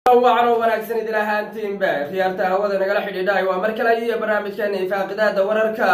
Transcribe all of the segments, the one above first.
wacan wanaagsan idin ahaantiinba khiyaarta hawada nagala xidhiidhaay waa mar kale iyo barnaamijkeena ifaaqidaada wararka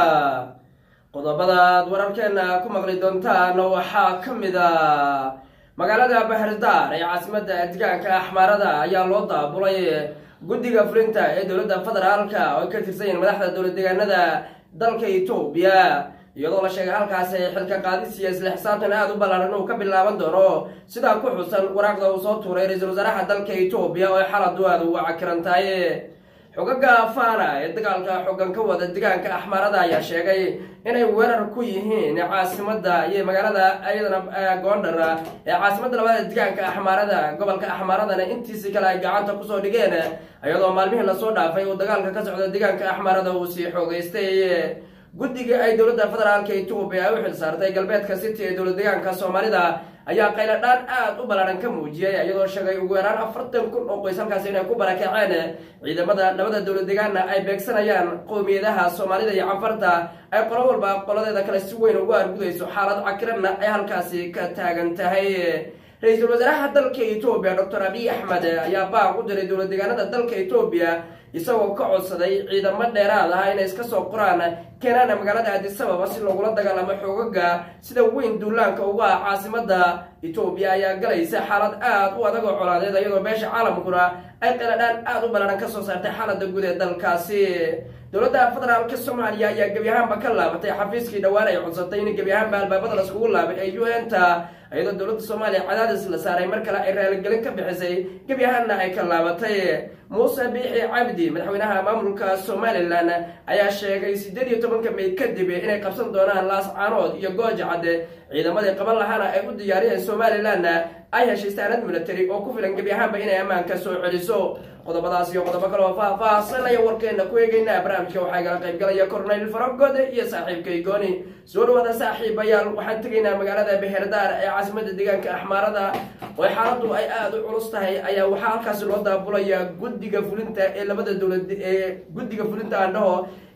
qodobadaad wararkeena ku maqli doontaan waxaa ka mid a magaalada bahardaar ee caasimada degaanka axmaarada ayaa loo daabulay guddiga fulinta ee dowladda federaalka oo ka tirsan yihiin madaxda dowlad deegaanada dalka etoobiya iyadoo la sheegay halkaasi xilka qaadis iyo isla xisaabtan aada u ballaaran uu ka bilaaban doono sidaa ku xusan waraaqda uu soo tuuray ra-iisul wasaaraha dalka etoobiya oo xaladu aada uga cakiran tahay xogaga fana ee dagaalka xoogan ka wada degaanka axmaarada ayaa sheegay inay weerar ku yihiin caasimada iyo magaalada iyadana goondhar ee caasimada labada degaanka axmaarada gobolka axmaaradana intiisi kale ay gacanta kusoo dhigeen iyadoo maalmihii lasoo dhaafay uu dagaalka ka socda degaanka axmaarada uu sii xoogeystay guddiga ay dowladda federaalka etoobiya ay u xil saartay galbeedka city ee dowlad deegaanka soomaalida ayaa qayladhaan aada u ballaaran ka muujiyay iyadoo sheegay ugu yaraan afartan kun oo qoys halkaasi inay ku barakaceen ciidamada labada dowlad deegaanna ay beegsanayaan qowmiyadaha soomaalida iyo canfarta ay qolo walba qoladeeda kale si weyn ugu argudayso xaalad cakiranna ay halkaasi ka taagan tahay ra-iisul wasaaraha dalka etoobiya doctor abiy axmed ayaa baaq u diray dowlad deegaanada dalka etoobiya isagoo ka codsaday ciidamo dheeraad ah inay iska soo qoraan keenaana magaalada aadisababa si loogula dagaalamo xoogaga sida weyn duulaanka uga ah caasimada etoobiya ayaa galaysa xaalad aada u adag oo colaadeed iyadoo beesha caalamkuna ay qaladhaan aada u ballaaran kasoo saartay xaalada guud ee dalkaasi dowladda federaalka soomaaliya ayaa gebi ahaanba ka laabatay xafiiskii dhowaan ay codsatay in gebi ahaanba albaabada laskugu laabay ee u n ta iyadoo dowladda soomaaliya cadaadis la saaray mar kale ay raaligelin ka bixisay gebi ahaanna ay ka laabatay muuse biixi cabdi madaxweynaha maamulka somalilan ayaa sheegay sideed iyo tobanka may kadib inay qabsan doonaan laas caanood iyo gooja cadde ciidamadii qaban lahaana ay u diyaariyeen somalilan ay heshay saanad military oo ku filan gebi ahaanba inay ammaanka soo celiso qodobadaas iyo qodobo kale oo faah-faahsanaya warkeena ku eegeynaa barnaamijka waxaa igala qaybgalaya corneyl faragode iyo saaxiibkay gooni soo dhawaada saaxiibayaal waxaan tegaynaa magaalada beherdaar ee caasimada deegaanka axmaarada oo xaaladu ay aada u culus tahay ayaa waxaa halkaasi loo daabulaya guddiga fulinta ee labada dowlad ee guddiga fulinta andhaho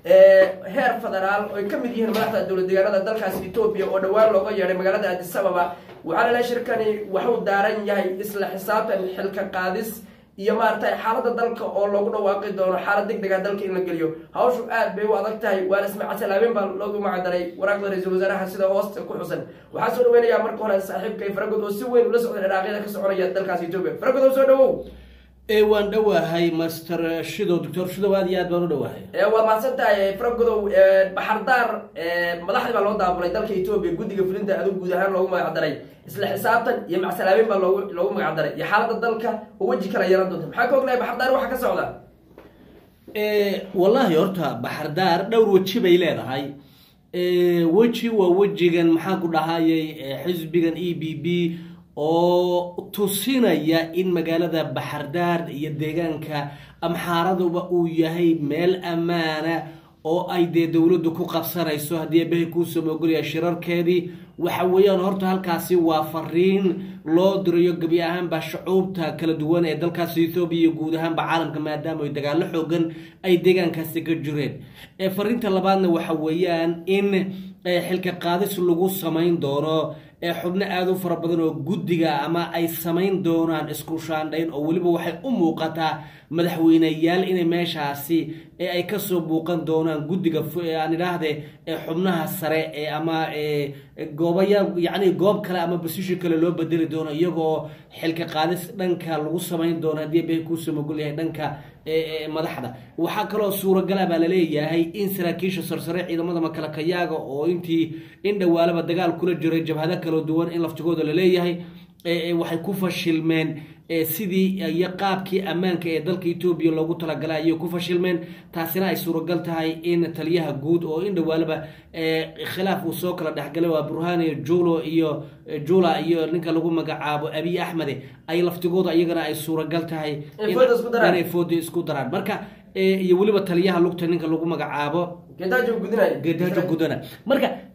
heer federaal oo ay ka mid yihiin madaxda dowlad deegaanada dalkaasi etoobiya oo dhowaan looga yeedhay magaalada adisababa waxaa lala shirkani waxuu daaran yahay isla xisaabtan xilka qaadis iyo maaragtay xaaladda dalka oo loogu dhawaaqi doono xaalad deg dega dalka in la geliyo hawshu aad bay u adag tahay waana ismacatalaabeen baa loogu macdaray waraaqda ra-iisul wasaaraha sida hoosta ku xusan waxaa soo dhaweynayaa marka hore saaxiibkay faragod oo si weyn ula socda dhiraaqyada ka soconaya dalkaasi etoobiya faragod oo soo dhawow waan dhowahay master shidow doctor shidow aad iyo aad baan u dhowahay waad mahadsan tahay faragodow baxardaar madaxdii baa loo daabulay dalka etoobiya guddiga fulinta adug guud ahaan loogu magacdaray isla xisaabtan iyo macsalaabeyn baa loogu loogu magacdaray iyo xaaladda dalka oo weji kala yeelan doonta maxaa ka ognahay baxardaar waxa ka socda wallaahi horta baxardaar dhowr weji bay leedahay weji waa wejigan maxaan ku dhahayay xisbigan e b b oo tusinaya in magaalada baxardaar iyo deegaanka amxaaraduba uu yahay meel ammaana oo ay dee dowladdu ku qabsanayso haddii abahay kuusoo mogolaya shirarkeedii waxa weeyaan horta halkaasi waa fariin loo dirayo gebi ahaanba shucuubta kala duwan ee dalkaasi ethoobiya iyo guud ahaanba caalamka maadaama ay dagaallo xoogan ay deegaankaasi ka jireen fariinta labaadna waxa weeyaan in xilka qaadis lagu samayn doono xubno aada u fara badan oo guddiga ama ay samayn doonaan isku shaandhayn oo weliba waxay u muuqataa madaxweyneyaal inay meeshaasi ay kasoo buuqan doonaan guddiga aan idhaahde xubnaha sare ama goobaya yacni goob kale ama basishi kale loo bedeli doono iyagoo xilka qaadis dhanka lagu samayn doono haddii bay kuusoo mogol yahay dhanka madaxda waxaa kaloo suuragala baa laleeyahay in saraakiisha sarsare ciidamada makalakayaaga oo intii in dhowaalaba dagaal kula jiray jabhado kala duwan in laftigooda laleeyahay waxay ku fashilmeen sidii iyo qaabkii ammaanka ee dalka etoobiya loogu talagalay ayay ku fashilmeen taasina ay suuragal tahay in taliyaha guud oo in dhowaalaba khilaaf uu soo kala dhexgalay waa burhani julo iyo jula iyo ninka lagu magacaabo abiy axmede ay laftigooda iyagana ay suuragal tahay inay fooda isku daraan marka iyo weliba taliyaha lugta ninka lagu magacaabo geedaajo gudinay geedaajo gudana marka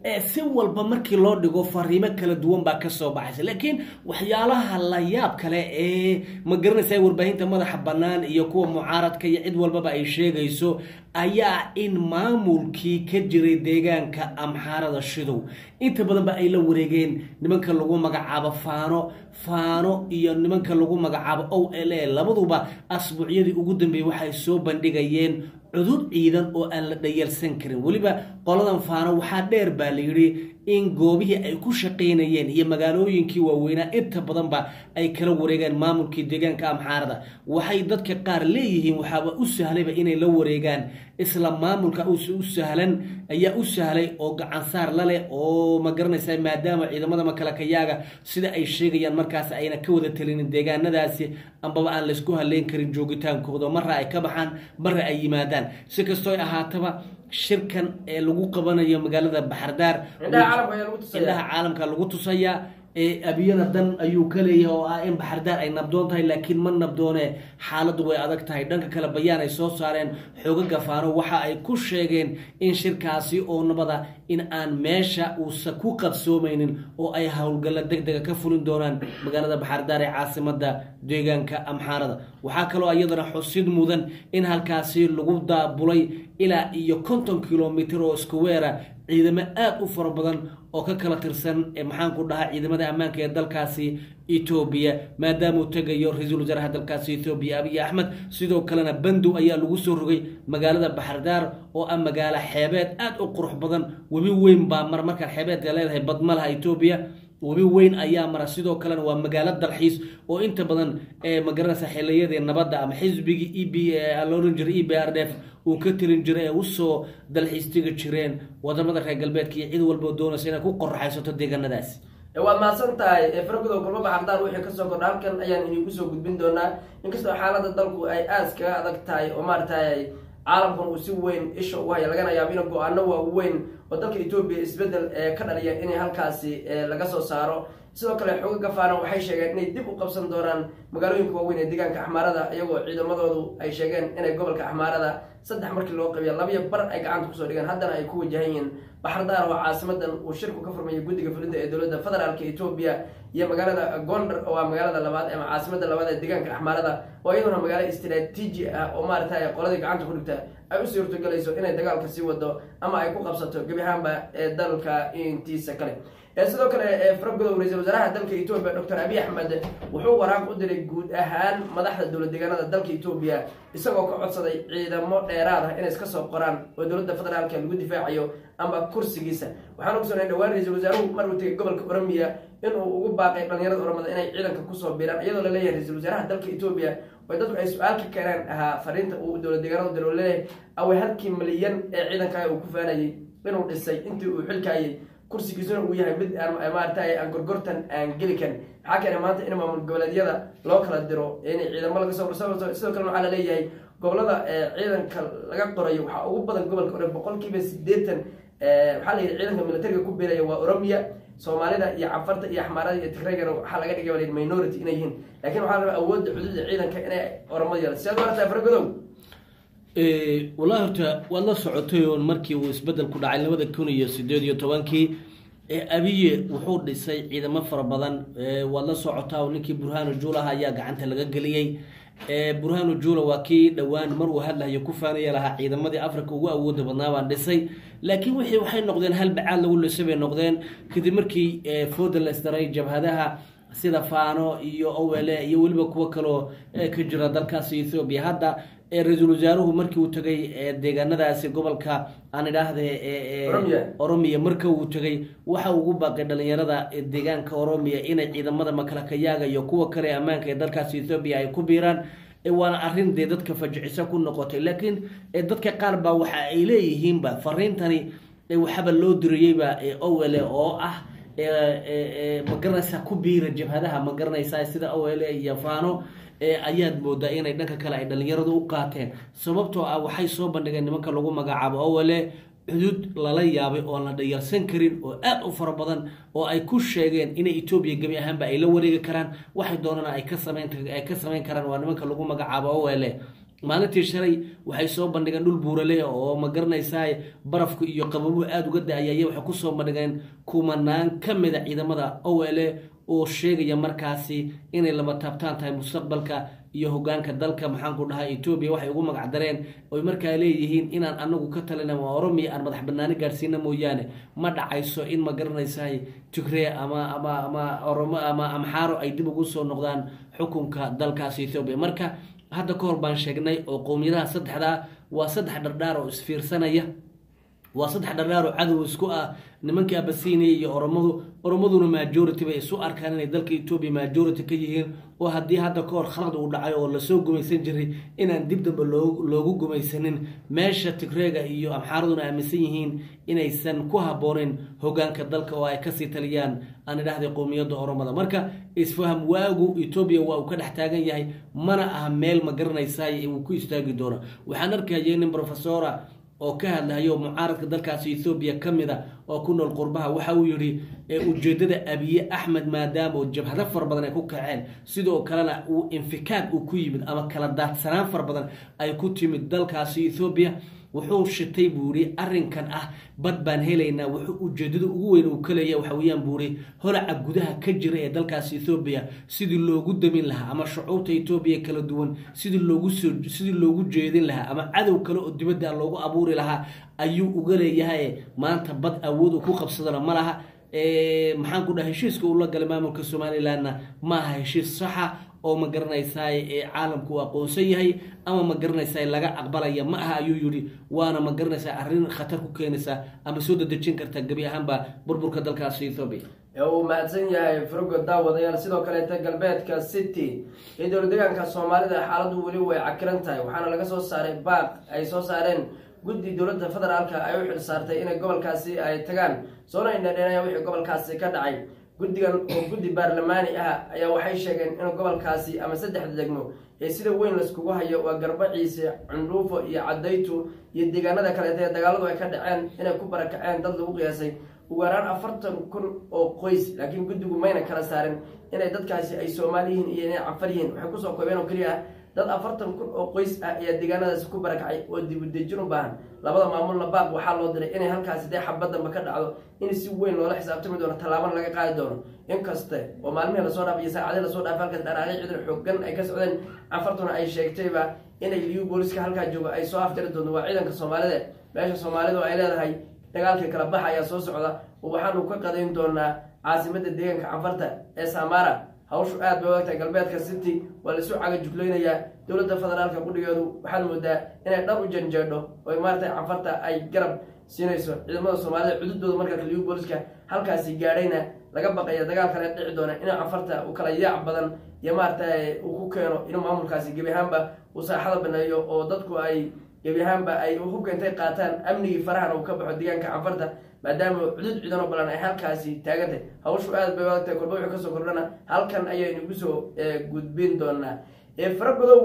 si walba markii loo dhigo fariimo kala duwan baa kasoo baxaysa laakiin waxyaalaha la yaab kale ee ma garanaysa warbaahinta madaxa bannaan iyo kuwa mucaaradka iyo cid walbaba ay sheegayso ayaa in maamulkii ka jiray deegaanka amxaarada shidow inta badanba ay la wareegeen nimanka lagu magacaabo faano faano iyo nimanka lagu magacaabo o l a labaduba asbuucyadii ugu dambeeyey waxay soo bandhigayeen cudud ciidan oo aan la dhayalsan karin weliba qoladan faano waxaa dheer baa la yidhi in goobihii ay ku shaqaynayeen iyo magaalooyinkii waaweynaa inta badanba ay kala wareegaan maamulkii deegaanka amxaarada waxay dadka qaar leeyihiin waxaaba u sahlayba inay la wareegaan isla maamulka u sahlan ayaa u sahlay oo gacansaar laleh oo ma garanaysa maadaama ciidamada makalakayaaga sida ay sheegayaan markaas ayna ka wada talinin deegaanadaasi ambaba aan laysku haleyn karin joogitaankooda marra ay ka baxaan marra ay yimaadaan si kastoo ahaataba shirkan ee lagu qabanayo magaalada baxardaar indhaha caalamka lagu tusayaa abiyada dan ayuu ka leeyahay oo ah in baxardaar ay nabdoon tahay laakiin ma nabdoone xaaladdu way adag tahay dhanka kale bayaan ay soo saareen xoogaga faano waxa ay ku sheegeen in shirkaasi oo nabada in aan meesha uusa ku qabsoomaynin oo ay howlgalla deg dega ka fulin doonaan magaalada baxardaar ee caasimada deegaanka amxaarada waxaa kaloo iyadana xusid mudan in halkaasi lagu daabulay ilaa iyo konton kilomitr oo iskuweera ciidamo aada u fara badan oo ka kala tirsan maxaanku dhahaa ciidamada ammaanka ee dalkaasi etoobiya maadaamauu tegayo ra-iisul wasaaraha dalkaasi etoobiya abiy axmed sidoo kalena bandow ayaa lagu soo rogay magaalada baxardaar oo ah magaalo xeebeed aada u qurux badan webi weyn baa mar markaan xeebeedka leedahay badmalaha etoobiya webi weyn ayaa mara sidoo kalena waa magaalo dalxiis oo inta badan magaranaysa xiliyadii nabadda ama xisbigii e b la ohan jiray e b r d f uu ka telin jiray ee usoo dalxiis tegi jireen wadamada reer galbeedka iyo cid walbao doonaysa inay ku qoraxaysato deegaanadaasi waad mahadsan tahay fargudow kulmo baxardaar wixii kasoo kordha halkan ayaan idiinku soo gudbin doonaa inkastoo xaalada dalku ay aas kaga adag tahay oo maaragtay caalamkan uu si weyn isha ugu haya lagana yaabo in go-aano waaweyn oo dalka etoobiya isbedel ka dhaliya inay halkaasi laga soo saaro sidoo kale xooga gafaana waxay sheegeen inay dib u qabsan doonaan magaalooyinka waaweyn ee deegaanka axmaarada iyagoo ciidamadoodu ay sheegeen inay gobolka axmaarada saddex markii loo qabiya labiyo bar ay gacanta kusoo dhigeen haddana ay ku wajahan yihiin baxardaar oo caasimadan uu shirku ka furmayay guddiga fulinta ee dowladda federaalka etoobiya iyo magaalada gondar oo ah magaalada labaad ama caasimada labaad ee deegaanka axmaarada oo iyaduna magaalo istraatiiji ah oo maaragtay qoladii gacanta ku dhigta ay u suurtogelayso inay dagaalka sii wado ama ay ku qabsato gebi ahaanba ee dalka intiisa kale sidoo kale faragudow ra-iisul wasaaraha dalka etoobiya doctor abiy axmed wuxuu waraaq u diray guud ahaan madaxda dowlad deegaanada dalka etoobiya isagoo ka codsaday ciidamo dheeraad ah inay iska soo qoraan oo dowladda federaalka lagu difaacayo ama kursigiisa waxaan ogsoonay dhawaan ra-iisul wasaaruhu mar uu tegay gobolka oromiya inuu ugu baaqay dhalinyarada oromada inay ciidanka kusoo biiraan iyadoo la leeyahay ra-iisul wasaaraha dalka etoobiya oo dadku ay su-aal ka keeneen ahaa fariinta uu dowlad deegaanada diro leeyahay away halkii milyan ee ciidankaa uu ku faanayay inuu dhisay intii uu xilkaayay kursigiisuna uu yahay mid maaragtay aan gorgortan aan geli karin maxaa keenay maanta in maamul goboleedyada loo kala diro inay ciidamo laga soo sidoo kale waxaa la leeyahay gobolada ciidanka laga qorayo waxaa ugu badan gobolka ore boqolkiiba sideetan waxaa la yidhi ciidanka militariga ku biiraya waa oromiya soomaalida iyo cafarta iyo axmaarada iyo tigraygana waxaa laga dhigay wal minority inay yihiin lakin waxaa la rabaa awoodda xuduudda ciidanka inay oromada yeelato sidaad maarata faragodow wallahi horta waad la socotay oon markii uu isbedel ku dhacay labada kun iyo sideed iyo tobankii abiye wuxuu dhisay ciidamo fara badan waad la socotaa oo ninkii burhanu juulaha ayaa gacanta laga geliyey burhanu juula waa kii dhowaan mar uu hadlahayo ku faanaya lahaa ciidamadii africa ugu awooda badnaa baan dhisay laakiin wixii waxay noqdeen hal bacaad lagu lisay bay noqdeen kadib markii fooda la isdaray jabhadaha sida faano iyo owele iyo weliba kuwo kaloo ka jira dalkaasi ethoobiya hadda ra-iisul wasaaruhu markii uu tegay deegaanadaasi gobolka aan idhaahde oromiya marka uu tegay waxa ugu baaqay dhalinyarada deegaanka oromiya inay ciidamada makalakayaaga iyo kuwa kale ammaanka ee dalkaasi ethoobiya ay ku biiraan waana arrin dee dadka fajiciso ku noqotay laakiin dadka qaar baa waxa ay leeyihiinba fariintani waxaba loo diriyeyba owele oo ah magaranaysaa ku biira jabhadaha ma garanaysaa sida owele iyo faano ayaad moodaa inay dhanka kale ay dhalinyaradu u qaateen sababtoo ah waxay soo bandhigeen nimanka lagu magacaabo owele cudud lala yaabay oon la dhayarsan karin oo aad u fara badan oo ay ku sheegeen inay etoobiya gebi ahaanba ay la wareegi karaan waxay doonana ay ka samayn ay ka samayn karaan waa nimanka lagu magacaabo owele maalintii shalay waxay soo bandhigeen dhul buurale oo ma garanaysaa barafku iyo qababuhu aada uga da-ayay waxay kusoo bandhigeen kumanaan ka mida ciidamada o l oo sheegaya markaasi inay lama taabtaan tahay mustaqbalka iyo hogaanka dalka maxaanku dhahay etoobiya waxay ugu magac dareen oy markaa leeyihiin inaan anagu ka talina oromiya aan madax banaani gaadhsiina mooyaane ma dhacayso in ma garanaysaa tigree ama ama ama oromo ama amxaaro ay dib ugu soo noqdaan xukunka dalkaasi ethoobiya marka hadda ka hor baan sheegnay oo qowmiyadaha saddexdaa waa saddex dhardhaar oo isfiirsanaya waa saddex dhardhaar oo cadow isku ah nimankii abasiiniya iyo oromadu oromaduna majority bay isu arkaan inay dalka etoobiya majority ka yihiin oo haddii hadda ka hor khalad uu dhacay oo lasoo gumaysan jiray inaan dib dambe loo loogu gumaysanin meesha tigreega iyo amxaaraduna aaminsan yihiin inaysan ku habbooneyn hogaanka dalka oo ay kasii taliyaan aan idhaahday qowmiyadda oromada marka isfaham waagu etoobiya waa uu ka dhex taagan yahay mana aha meel ma garanaysaay uu ku istaagi doono waxaan arkayay nin professora oo ka hadlahayo mucaaradka dalkaasi ethoobiya ka mid a oo ku nool qurbaha waxa uu yidhi ujeedada abiye axmed maadaama oo jabhado fara badan ay ku kaceen sidoo kalena uu infikaad uu ku yimid ama kala daadsanaan fara badan ay ku timid dalkaasi ethoobiya wuxuu shitay buu yihi arrinkan ah bad baan helaynaa wuxuu ujeedada ugu weyn uu ka leeya waxa weeyaan buu yihi holaca gudaha ka jira ee dalkaasi ethoobiya sidii loogu damin lahaa ama shucuubta etoobiya kala duwan sidii loogu soo sidii loogu jeedin lahaa ama cadow kale oo dibadda loogu abuuri lahaa ayuu uga leeyahay maanta bad awood uu ku qabsadana ma laha maxaan ku dhaha heshiiska uu la galay maamulka somalilandna ma aha heshiis saxa oo ma garanaysaay ee caalamku uu aqoonsan yahay ama ma garanaysaay laga aqbalaya ma aha ayuu yidhi waana ma garanaysaa arrin khatar ku keenaysa ama soo dadejin karta gebi ahaanba burburka dalkaasi ethoobiya uu mahadsan yahay frogo daawadayaal sidoo kaleeta galbeedka city iyo dowla deegaanka soomaalida xaaladdu weli way cakiran tahay waxaana laga soo saaray baaq ay soo saareen guddi dowladda federaalka ay u xil saartay inay gobolkaasi ay tagaan soona indhadheenaya wixii gobolkaasi ka dhacay guddigan oo guddi baarlamaani ah ayaa waxay sheegeen in gobolkaasi ama saddexda degmo ee sida weyn laiskugu hayo waa garbaciise cundhuufo iyo cadaytu iyo deegaanada kaleeta ee dagaaladu ay ka dhaceen inay ku barakaceen dad lagu qiyaasay ugu yaraan afartan kun oo qoys laakiin guddigu mayna kala saarin inay dadkaasi ay soomaali yihiin iyo inay cafar yihiin waxay kusoo koobeen oo keliya ah dad afartan kun oo qoys ah ayaa deegaanadaasi ku barakacay oo dibudejin u baahan labada maamulna baaq waxaa loo diray inay halkaasi dee xabaddanba ka dhacdo in si weyn loola xisaabtami doono tallaabana laga qaadi doono inkaste oo maalmihii lasoo dhaaf iyo saacadii lasoo dhaaf halkaas dharaaqyo ciidan xoogan ay ka socdeen cafartuna ay sheegtayba inay liyu booliska halkaa joogo ay soo aftiri doonto waa ciidanka soomaalida meesha soomaalidu ay leedahay dagaalkii kala baxa ayaa soo socda oo waxaanu ka qadayn doonaa caasimadda deegaanka cafarta ee samara hawshu aad bay wagtahay galbeedka city waa laisu caga juglaynayaa dowladda federaalka qudhigeedu waxaad moodaa inay dhar u janjeedho oo maarata cafarta ay garab siinayso ciidamada soomaalida cududooda marka liyu booliska halkaasi gaadhayna laga baqaya dagaal kale dhici doona in cafarta uu kala yaac badan iyo maarata uu ku keeno inuu maamulkaasi gebi ahaanba uu saaxada baneeyo oo dadku ay gebi ahaanba ay hubka intay qaataan amnigii farahana uu ka baxo deegaanka cafarta maadaama cudud ciidanoo balan ay halkaasi taagantay hawshu aad bay waagtahay kolba wuxuu kasoo kordhana halkan ayaynu kusoo gudbin doonaa faragodow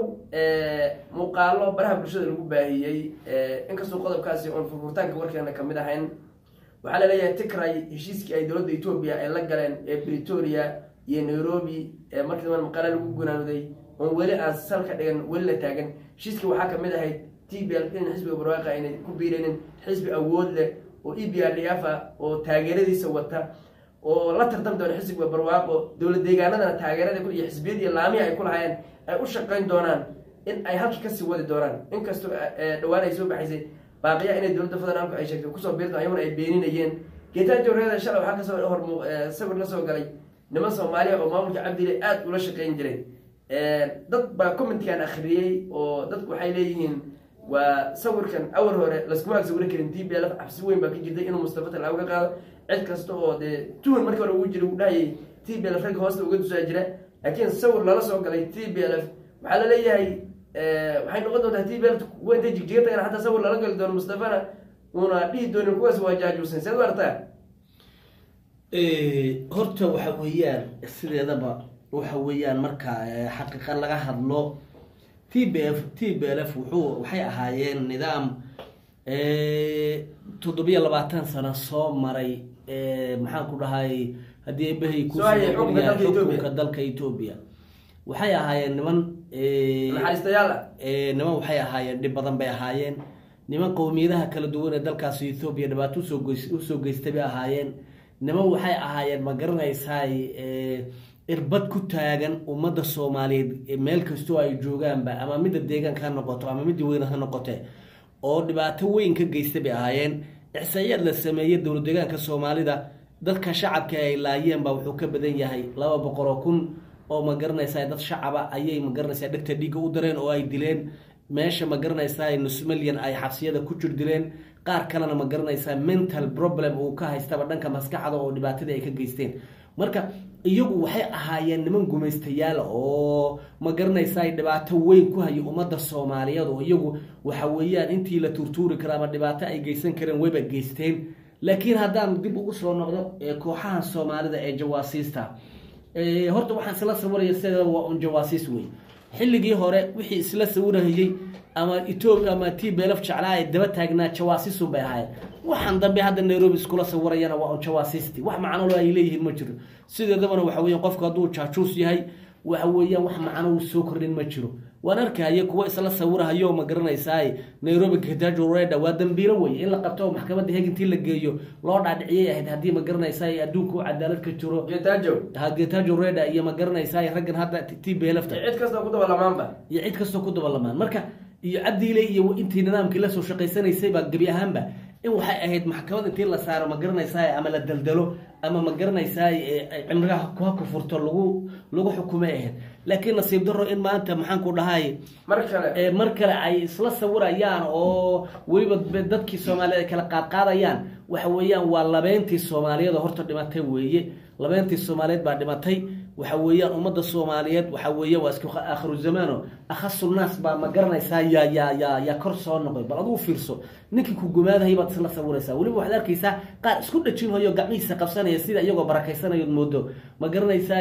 muuqaalo baraha bulshada lagu baahiyey inkastoo qodobkaasi oon furfurtaanka warkeena kamid ahayn waxaa laleeyahay tigray heshiiskii ay dowladda etoobiya ay la galeen ee bretoria iyo nairobi markii daban maqaale lagu gunaanuday oon weli aan salka dhigan weli la taagan heshiiskii waxaa kamid ahayd t b l in xisbiga barwaaqa aynay ku biiraynin xisbi awood leh oo e b r d f a oo taageeradiisa wata oo la tartami doona xisbiga barwaaqo dowla deegaanadana taageerada iyo xisbiyadii laamihi ay ku lahaayeen ay u shaqayn doonaan in ay halkii kasii wadi doonaan inkastoo dhowaan ay soo baxaysay baaqiya inay dowladda federaalku ay sheegtay kusoo biirto ayaguna ay beeninayeen geetaan jawreeda shalay waxaa kasoo hor sawir la soo galay niman soomaaliya oo maamulka cabdile aada ula shaqayn jiray dad baa commentkan akhriyey oo dadku waxay leeyihiin waa sawirkan awal hore laskuma ag sawiri karin t b l cabsi weyn baa ka jirtay inuu mustafa talaago ka qaado cid kasta oo dee tuhun markii hore ugu jira uu dhahayay t b l f ragga hoosta uga dusaa jira laakiin sawir lala soo galay t b l f waxaa la leeyahay waxay noqon doontaa t b l kuwa intay jigjiga tagana hataa sawir lala gali doono mustafana uuna dhihi doonin kuwaas waa jaajuusan seed u artaa horta waxa weeyaan sideedaba waxa weeyaan marka xaqiiqa laga hadlo t b f t b l f wuxuu waxay ahaayeen nidaam toddobiyo labaatan sano soo maray maxaan ku dhahay haddii ebahay Soo hayay xukunka dalka Ethiopia. xukunka dalka etoobiya waxay ahaayeen niman naxariistayaal ah niman waxay ahaayeen dhib badan bay ahaayeen niman qowmiyadaha kala duwan ee dalkaasi ethoobiya dhibaato usoo goys usoo geystay bay ahaayeen niman waxay ahaayeen ma garanaysaay irbad ku taagan ummadda soomaaliyeed meel kastoo ay joogaanba ama midda deegaanka ha noqoto ama midda weyn ha noqote oo dhibaato weyn ka geystay bay ahaayeen ixsaayaad la sameeyey dowlad deegaanka soomaalida dadka shacabka ay laayeen baa wuxuu ka badan yahay laba boqol oo kun oo ma garanaysaa dad shacaba ayay ma garanaysaa dhegta dhiigga u dareen oo ay dileen meesha ma garanaysaa nus milyan ay xabsiyada ku jir dileen qaar kalena ma garanaysaa mental problem uu ka haystaba dhanka maskaxda oo dhibaatadii ay ka geysteen marka iyagu waxay ahaayeen niman gumaystayaal oo ma garanaysaa dhibaato weyn ku haya ummadda soomaaliyeed oo iyagu waxa weeyaan intii la tuurtuuri kara ama dhibaato ay geysan kareen wayba geysteen laakiin haddaan dib ugu soo noqdo kooxaha soomaalida ee jawaasiista horta waxaan isla sawiraya sida waa un jawaasiis wey xilligii hore wixii isla sawirahayey ama etoobiya ama t belaf jeclaa ay daba taagnaa jawaasiisun bay ahaayeen waxaan dambe hadda nairobi iskula sawirayana waa un jawaasiisti wax macnolo ay leeyihiin ma jiro sideedabana waxa weyan qofku hadduu jaajuus yahay waxa weeyaan wax macno soo kordhin ma jiro waan arkaya kuwa isla sawirahayo ma garanaysaay nairobi getajo reda waa dambiilo wey in la qabto oo maxkamadda heg intii la geeyo loo dhaadhiciyay ahayd haddii ma garanaysaay adduunka u cadaalad ka jiro getajo getajo reda iyo ma garanaysaay raggan hadda t belafta cid kastoo ku dabalamaanba iyo cid kastoo ku dabalamaan marka iyo cabdiile iyo intii nidaamkii lasoo shaqaysanaysay baa gebi ahaanba in waxay ahayd maxkamad intii la saaro ma garanaysaay ama la daldalo ama ma garanaysaay cimrigaha ha ku furto lagu lagu xukumay ahayd laakiin nasiib daro in maanta maxaan ku dhahay mar kale mar kale ay isla sawirayaan oo weliba dadkii soomaaliyeed ay kala qaadqaadayaan waxa weeyaan waa labeyntii soomaaliyeed oo horta dhimatay weeye labeyntii soomaaliyeed baa dhimatay waxa weeyaan ummadda soomaaliyeed waxa weeya waa isku aakhiru zamaano akhasunaas baa ma garanaysaa yaa yaa yaa yaa kor soo noqday bal adigu fiirso ninkii ku gumaadahay baad isla sawiraysaa weliba waxaad arkaysaa qaar isku dhajinhayo gacmihiisa qabsanaya sida iyagoo barakaysanayood moodo ma garanaysaa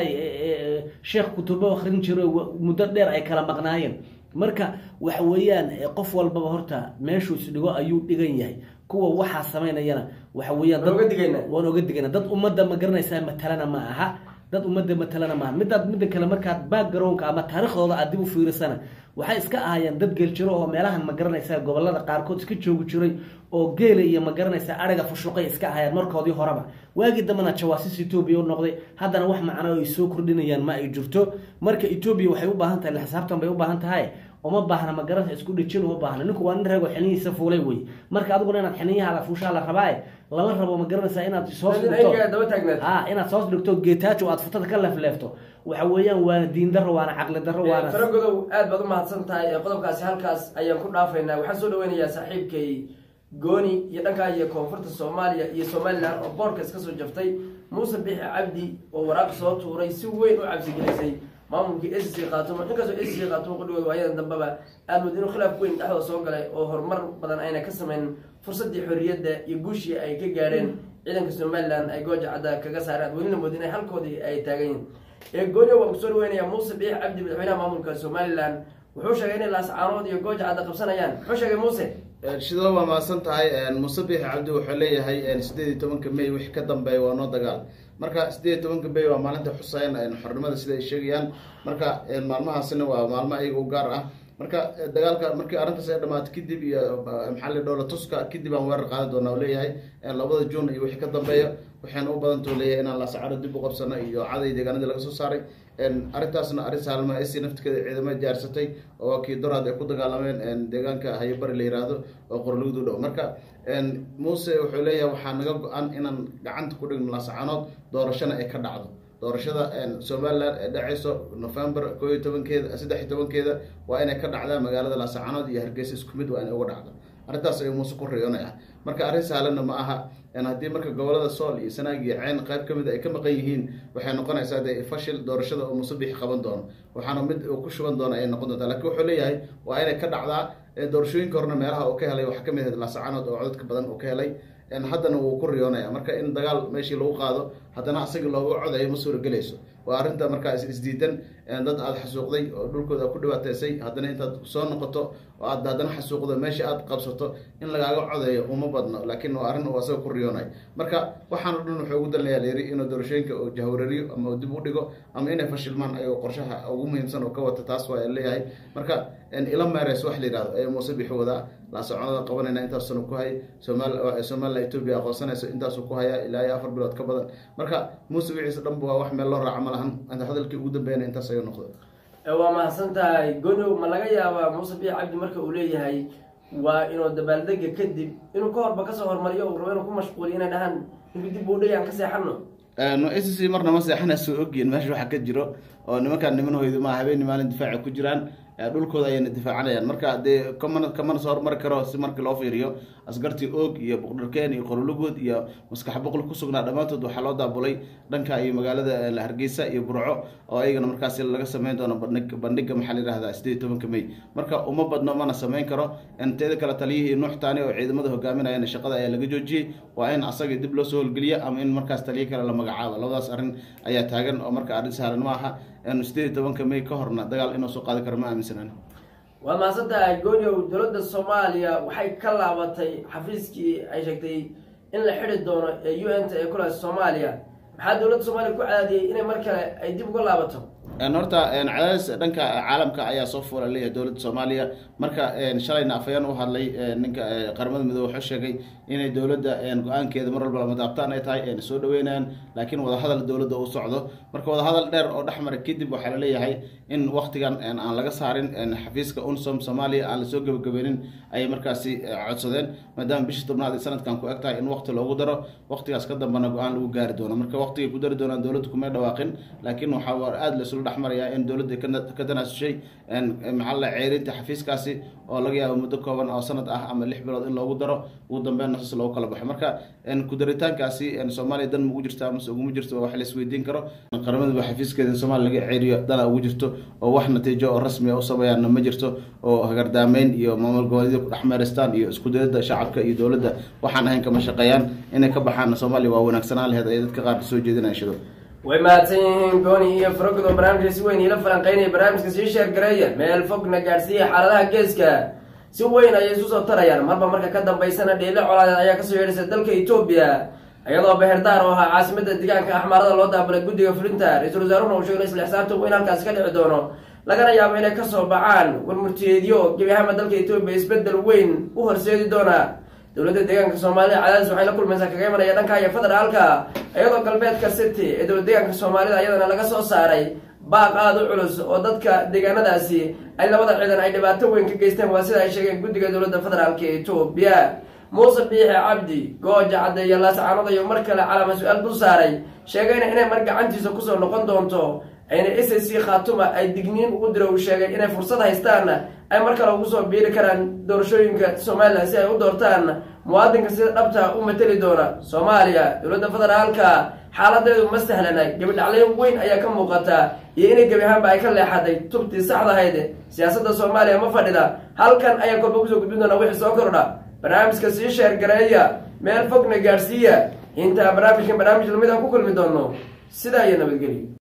sheekh kutubo akrin jiro muddo dheer ay kala maqnaayeen marka waxa weeyaan qof walbaba horta meeshuu isdhigo ayuu dhigan yahay kuwa waxaa samaynayana waxa weeyaan Waan oga digaynaa. waan oga digayna dad ummadda ma garanaysaa matalana ma aha dad ummadda matalana maaha midaad midda kale markaad backgroundka ama taariikhdooda aad dib u fiirisana waxay iska ahaayeen dad geeljiro oo meelahan ma garanaysaa gobolada qaarkood iska joogi jiray oo geela iyo ma garanaysaa ariga fushuqay iska ahaayeen markoodii horeba waagii dambena jawaasiis etoobiya u noqday haddana wax macno ay soo kordhinayaan ma ay jirto marka etoobiya waxay u baahan tahay xisaabtan bay u baahan tahay uma baahna ma garanaysa isku dhejin uma baahna ninku waa nin reego xinihiisa fuulay wey marka adiguna inaad xiniyahaada fuushaa la rabaaye lama rabo ma garanaysaa inaad soos in ayaga daba taagnaad ha inaad soos dhigto geetaajo aad futada ka leefleefto waxa weeyaan waana diin daro waana caqli daro waana faragodow aad baad u mahadsan tahay ee qodobkaasi halkaas ayaan ku dhaafaynaa waxaan soo dhaweynayaa saaxiibkay gooni iyo dhankaa iyo koonfurta soomaaliya iyo somalilan oo boorka iska soo jaftay muuse bixi cabdi oo waraaq soo tuuray si weyn u cabsigelisay maamulkii s c qaatumo inkastoo s c qaatumo qudhigooda waayadan dambeba aad mood inuu khilaaf weyn dhexdooda soo galay oo horumar badan ayna ka samayn fursaddii xorriyadda iyo guushii ay ka gaadheen ciidanka somalilan ay gooja cadda kaga saareen aad welina mood inay halkoodii ay taagan yihin ee goonyo waan kusoo dhaweynayaa muuse biix cabdi madaxweynaha maamulka somalilan wuxuu sheegay inay laascaanood iyo gooja cadda qabsanayaan muxuu sheegay muuse shidalo waa mahadsan tahay muuse biixi cabdi wuxuu leeyahay sideed iyo tobanka may wixii ka dambeeya waa noo dagaal marka sideed iyo tobanka may waa maalinta xuseyn xornimada sida ay sheegayaan marka maalmahaasina waa maalmo ayaga u gaar ah marka dagaalka markii arrintaas ay dhamaato kadib iyo maxaa la dhowla tuska kadib aan weerar qaadi doona leeyahay labada juun iyo wixii ka dambeeya waxayna u badantoo leeyahay inaan laasacaro dib u qabsano iyo caday deegaanadii laga soo saaray arrintaasna arrin saalma ac naftigeeda ciidamada jaarsatay oo kii doraad ay ku dagaalameen deegaanka hayabari la yiraahdo oo qorlugdu dhow marka muuse wuxuu leeyahay waxaa naga go-an inaan gacanta ku dhigno laasacanood doorashana ay ka dhacdo doorashada somalilan ee dhaceyso november koo iyo tobankeeda saddex iyo tobankeeda waa inay ka dhacdaa magaalada laasacanood iyo hargeysa isku mid waa inay uga dhacdo arrintaas ayuu muuse ku riyoonaya marka arrin sahlanna ma aha haddii marka gobolada sool iyo sanaag iyo ceyn qayb ka mid ay ka maqan yihiin waxay noqonaysaa dee fashil doorashada oo muuse bixi qaban doono waxaana mid uu ku shuban doona ayay noqon doontaa lakiin wuxuu leeyahay waa inay ka dhacdaa doorashooyinka horena meelaha uu ka helay waxaa kamid ahayd laasacanood oo codadka badan uu ka helay haddana wuu ku riyoonaya marka in dagaal meeshii lagu qaado haddana asagii looga codayo ma suuragelayso waa arrinta markaa isdiidan dad aada xasuuqday oo dhulkooda ku dhibaateysay haddana intaad soo noqoto oo aad haddana xasuuqdo meesha aad qabsato in lagaaga codeeyo uma badno laakiin waa arrin uu asaga ku riyoonay marka waxaan o dhan wuxuu ugu dalinayaa layiri inuu doorashooyinka uu jahwarariyo ama uu dib u dhigo ama inay fashilmaan ayuu qorshaha ugu muhiimsan oo ka wata taas waa leeyahay marka ila meres wax la yihahdo ayuu muuse bixi wadaa laasoconada qabanayna intaas sano ku hay somal somalilan etoobiya aqoonsanayso intaasuu ku hayaa ilaa iyo afar bilood ka badan marka muuse wixiisa dhanba waa wax meel loo raaca ma lahan hadalkii ugu dambeeyana intaas ayuu noqday waa mahadsan tahay godow ma laga yaabaa muuse biix cabdi marka uu leeyahay waa inuu dabaaldega kadib inuu ka horba kasoo hormariyo uu rabo inuu ku mashquuliyo inay dhahaan ninka dib uu dhayaan ka seexano s c marna ma seexanayso ogyihin meesha waxa ka jiro oo nimankaan niman hoydo ma habeeni maalin difaaca ku jiraan dhulkooda ayayna difaacanayaan marka dee kamana kamana soo hormari karo si markii loo fiiriyo askartii oog iyo boqdharkeen iyo qorolugood iyo maskax boqol ku sugnaa dhammaantood waxaa loo daabulay dhanka iyo magaalada hargeysa iyo burco oo ayagana markaasi laga sameyn doono bandhig bandhiga maxaa la yihahdaa sideed iyo tobanka may marka uma badno mana sameyn karo teeda kale taliyihii nuux taani oo ciidamada hogaaminayana shaqada ayaa laga joojiyey waa in asaga dib loo soo holgeliya ama in markaas taliyo kale la magacaabo labadaas arrin ayaa taagan oo marka arrin sahlan ma aha sideed iyo tobanka may ka horna dagaal inuu soo qaadi karo ma aaminsanan waad mahadsantahay gooniow dowladda soomaaliya waxay ka laabatay xafiiskii ay sheegtay in la xidi doono ee u n ta ee kulaas soomaaliya maxaa dowladda soomaaliya ku cadaadiyey inay mar kale ay dib uga laabato horta cadaadis dhanka caalamka ayaa soo fuula leeyahay dowladda soomaaliya marka shalayna afayaan u hadlay ninka qaramada midoobe wuxuu sheegay inay dowladda go-aankeeda mar walba lama daabtaan ay tahay ayna soo dhaweynayaan laakiin wadahadal dowladda uu socdo marka wadahadal dheer oo dhexmara kadib waxaa laleeyahay in waktigan aan laga saarin xafiiska unsom soomaaliya aan lasoo gebagabeynin ayay markaasi codsadeen maadaama bishii tobnaad ee sanadkan ku eg tahay in wakti loogu daro waktigaas ka dambana go-aan lagu gaari doono marka waktigay ku dari doonaan dowladda kumay dhawaaqin laakiin waxaa aada laisula dhexmarayaa in dowladda ka tanaasushay maxaa la ceerinta xafiiskaasi oo laga yaabo muddo kooban oo sanad ah ama lix bilood in loogu daro ugu dambeyn nasas loogu kala baxo marka kudaritaankaasi soomaaliya dan ma ugu jirta amase uguma jirto waa wax la isweydiin karo qaramada xafiiskeeda in soomaaliya laga ceeriyo dana ugu jirto oo wax natiijo oo rasmi a u sameeyaanna ma jirto oo hagardaameyn iyo maamul goboleedya ku dhex meeristaan iyo isku dayada shacabka iyo dowladda waxaan ahayn kama shaqeeyaan inay ka baxaan soomaaliya waa wanaagsanaan laheyd ay dadka qaar soo jeedinaya shido way mahadsan yihiin gooni iyo farogod oo barnaamijka si weyn iila falanqeynaya barnaamijka sii sheergareeya meel fogna gaadhsiiya xaaladaha geeska si weyn ayay isu soo tarayaan marba marka ka dambaysana dheele colaadeed ayaa kasoo yeedhaysa dalka etoobiya iyadoo beherdaar oo ahaa caasimada deegaanka axmaarada loo daabulay guddiga fulinta ra-iisul wasaaruhuna uu sheegay isla xisaabta weyn halkaasi ka dhici doono lagana yaabo inay kasoo baxaan warmurtiyeedyo gebi ahaanba dalka etoobiya isbedel weyn u horseedi doona dowladda deegaanka soomaalida cadaadis waxay la kulmaysaa kaga imanaya dhanka iyo federaalka iyadoo galbeedka city ee dowlad deegaanka soomaalida iyadana laga soo saaray baaq aada u culus oo dadka deegaanadaasi ay labada ciidan ay dhibaato weyn ka geysteen waa sida ay sheegeen guddiga dowladda federaalka etoobiya muuse biixi cabdi gooja caddeeya laascaanood ayuu mar kale calaama su-aal dul saaray sheegayna inay mar gacantiisa kusoo noqon doonto ayna s c khaatuma ay digniin ugu dira uu sheegay inay fursad haystaanna ay mar kale ugu soo biiri karaan doorashooyinka somalilan si ay u doortaan muwaadinka sida dhabta u mateli doona soomaaliya dowladda federaalka xaaladeedu ma sahlana gebidhacleyn weyn ayaa ka muuqata iyo inay gebi ahaanba ay ka leexaday tubtii saxdahayd siyaasadda soomaaliya ma fadhida halkan ayaan kolba kusoo gudbin doonaa wixii soo kordha barnaamijka sii sheergareeya meel fogna gaadhsiiya intaa barnaamijkan barnaamij lamid aan ku kulmi doono sidaa iyo nabadgelyo